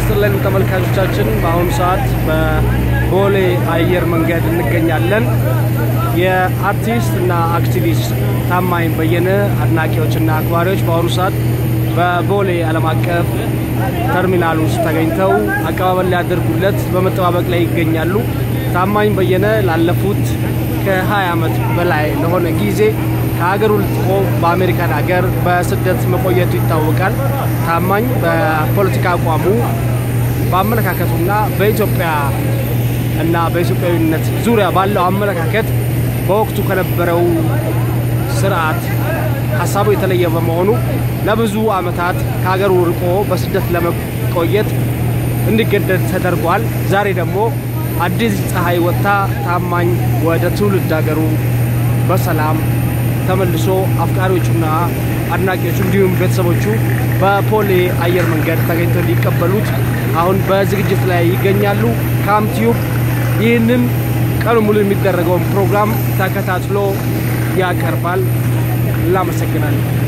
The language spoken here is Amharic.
ይስጥልን ተመልካቾቻችን፣ በአሁኑ ሰዓት በቦሌ አየር መንገድ እንገኛለን። የአርቲስት እና አክቲቪስት ታማኝ በየነ አድናቂዎችና አክባሪዎች በአሁኑ ሰዓት በቦሌ ዓለም አቀፍ ተርሚናል ውስጥ ተገኝተው አቀባበል ሊያደርጉለት በመጠባበቅ ላይ ይገኛሉ። ታማኝ በየነ ላለፉት ከ20 ዓመት በላይ ለሆነ ጊዜ ከሀገሩ ልጥቆ በአሜሪካን ሀገር በስደት መቆየቱ ይታወቃል። ታማኝ በፖለቲካ አቋሙ በአመለካከቱና በኢትዮጵያ እና በኢትዮጵያዊነት ዙሪያ ባለው አመለካከት በወቅቱ ከነበረው ስርዓት ሀሳቡ የተለየ በመሆኑ ለብዙ ዓመታት ከሀገሩ ርቆ በስደት ለመቆየት እንዲገደድ ተደርጓል። ዛሬ ደግሞ አዲስ ፀሐይ ወጥታ ታማኝ ወደ ትውልድ ሀገሩ በሰላም ተመልሶ አፍቃሪዎቹና አድናቂዎቹ እንዲሁም ቤተሰቦቹ በቦሌ አየር መንገድ ተገኝተው ሊቀበሉት አሁን በዝግጅት ላይ ይገኛሉ። ካምቲዩብ ይህንን ቀኑ ሙሉ የሚደረገውን ፕሮግራም ተከታትሎ ያቀርባል። እናመሰግናለን።